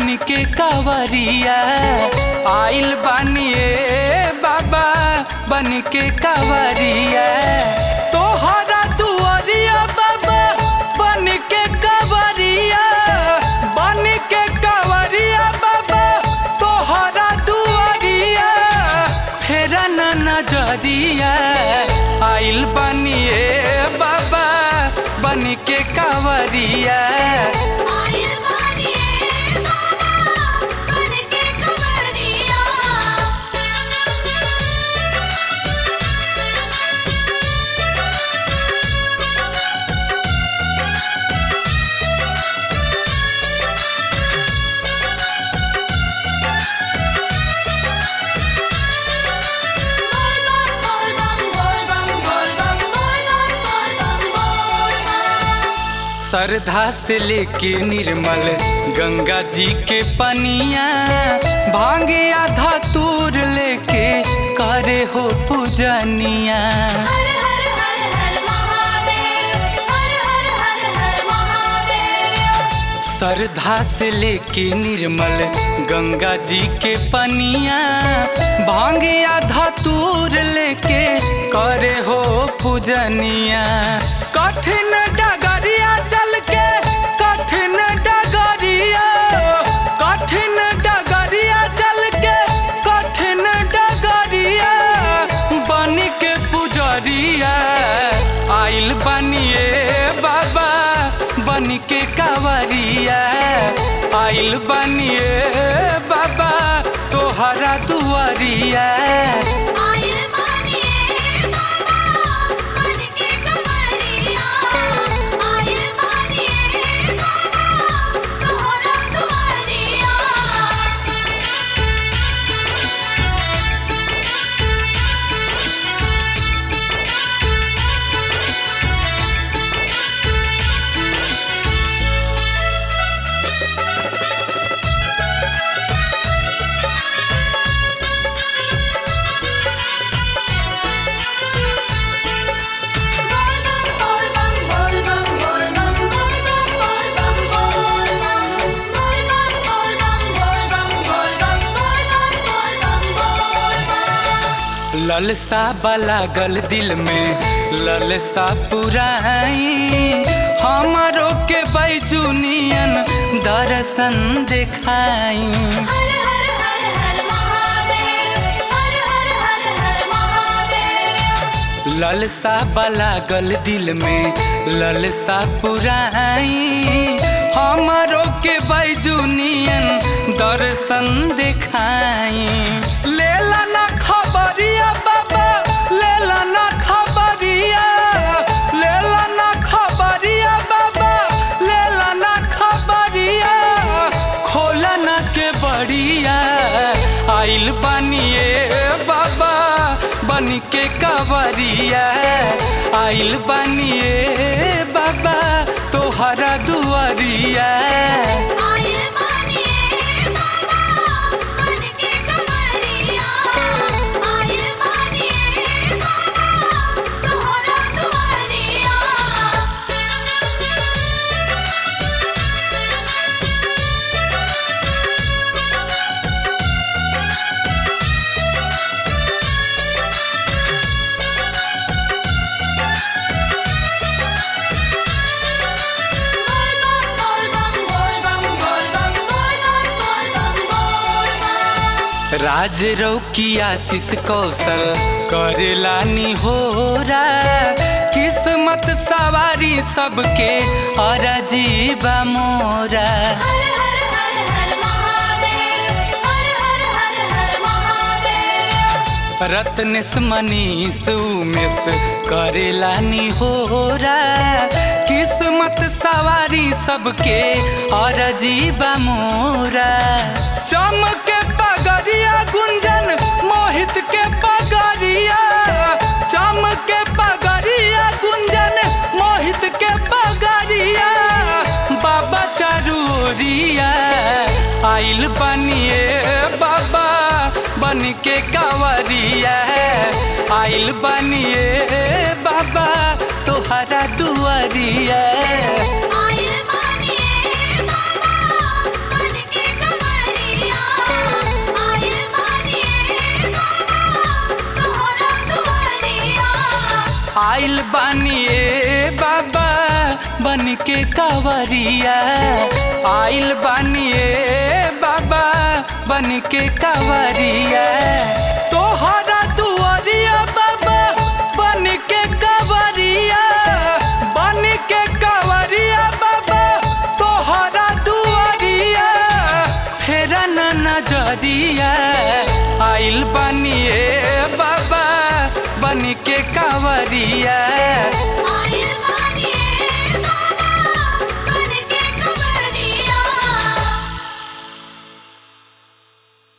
बन के कावरिया आइल बानिए बाबा बन के कावरिया तोहरा दुआरिया बाबा बन के कावरिया बन के कावरिया बाबा तोहरा दुआरिया फेरा न नजरिया आइल बनिए बाबा बन के कावरिया आइल बानिए बाबा बन के कवरिया बोल बम बोल बम बोल बम बोल बम बोल बम बोल बम बोल बम श्रद्धा से लेके निर्मल गंगा जी के पनिया भांगे आधा तूर लेके करे हो पूजनिया हर हर हर हर महादेव हर हर हर हर महादेव श्रद्धा से लेके निर्मल गंगा जी के पनिया भांगे आधा तूर लेके करे हो पूजनिया कठिन डगरिया चल के कठिन डगरिया कठिन डगरिया चल के कठिन डगरिया बन के पुजरिया आइल बनिए बाबा बन के कावरिया आइल बनिए बाबा तोहरा दुआरिया आइल बानिए बाबा बन के कवरिया आइल बानिए बाबा तोहरा दुआरिया बोल बम बोल बम बोल बम बोल बम बोल बम बोल बम बोल बम बोल बम बोल बम बोल बम बोल बम बोल बम बोल बम ललसा लागल दिल में ललसा पुराई हमारो के बैजुनियन दर्शन देखाई हर हर हर हर महादेव हर हर हर हर महादेव ललसा लागल दिल में ललसा पुराई हमारो के बैजुनियन दर्शन देखाई लेला ना खबरिया बाबा लेला ना खबरिया लेला ना खबरिया बाबा लेला ना खबरिया खोला ना के बड़िया आइल बनिए बाबा बन के कवरिया आइल बनिए बाबा तोहरा दुआरिया आइल बानिए बाबा बन के कवरिया आइल बानिए बाबा तोहरा दुआरिया बोल बम बोल बम बोल बम बोल बम बोल बम बोल बम राज रौकी आशीष कौशल करेला निहोरा किस्मत सवारी सबके अरजीबा मोरा हर हर हर हर महादेव हर हर हर हर महादेव रत्नेश मनीष उमेश करेला निहोरा किस्मत सवारी सबके अरजीबा मोरा चमके पगरिया गुंजन मोहित के पगरिया चमके पगरिया गुंजन मोहित के पगरिया बाबा चरूरिया आइल बनिए बाबा बन के कावरिया आइल बनिए बाबा तोहरा दुआरिया आइल बानिए बाबा बन के आइल बानी ए बाबा बन के कावरिया आइल बानी ए बाबा बन के कावरिया तोहरा दुआरिया बाबा बन के कावरिया बन के कावरिया बाबा तोहरा दुआरिया फेरा न नजरिया आइल बानी ए बाबा बन के कावरिया